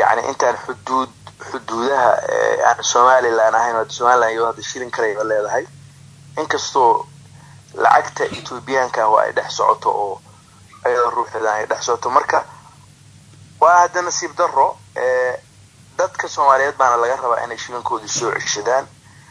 yani intaan xuduud xuduudaha aan somalilan ahayn hadda somalilan iyo hadda shilin karayba leedahay inkastoo lacagta ethoobiyaanka ah oo ay dhex socoto oo ayada ruuxeeda ay dhex socoto marka waa hadda nasiib daro dadka soomaaliyeed baana laga rabaa inay shilinkoodii soo ceshadaan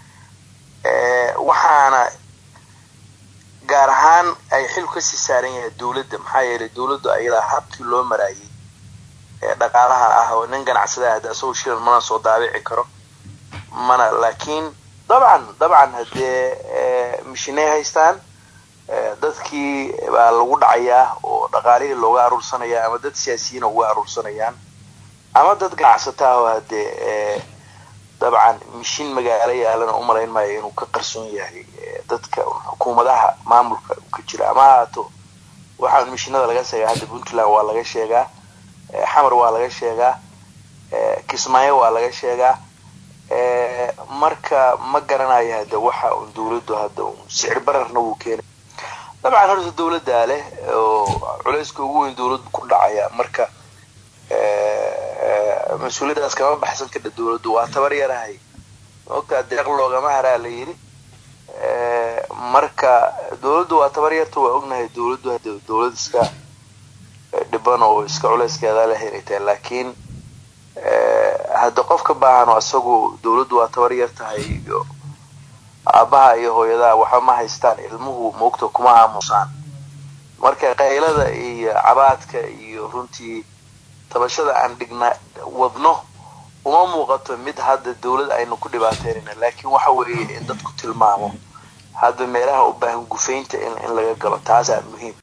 waxaana gaar ahaan ay xil kasii saaran yahay dowladda maxaa yeelay dowladdu ayadaa habkii loo maraayay ee dhaqaalaha ah oo nin ganacsada hadda isagoo shilan mana soo daabici karo mana laakiin dabcan dabcan haddee mishinay haystaan dadkii baa lagu dhacayaa oo dhaqaalihii looga aruursanaya ama dad siyaasiyiina uga aruursanayaan ama dad ganacsata ah oo haddee dabcan mishin magaalo yaalana umalayn maayo inuu ka qarsoon yahay dadka xukuumadaha maamulka ka jira ama haato waxaan mishinada laga sheegaa hadda puntland waa laga sheegaa xamar waa laga sheegaa kismaayo waa laga sheegaa marka ma garanayo hadda waxa un dawladdu hadda un sicir bararna wuu keenay dabcan horta dawladdaa leh oo culayska ugu weyn dawladdu ku dhacaya marka mas-uuliyadaas kama baxsan kadha dawladdu waa tabar yarahay maogtaa deeq loogama haraa la yidhi marka dawladdu waa tabar yarta waa ognahay dawladdu hadda dawlad iska dhiban oo iska culayskeeda leh inay tahay laakiin hadda qofka baahan oo isagu dawladdu waa tabar yar tahay iyo aabaha iyo hooyadaha waxba ma haystaan ilmuhu moogta kuma aamusaan marka qaylada iyo cabaadka iyo runtii tabashada aan dhigna wadno uma muuqato mid hadda dawlad aynu ku dhibaateynayna laakiin waxa weeye in dadku tilmaamo hadda meelaha u baahan gufaynta in in laga galo taasaa muhiim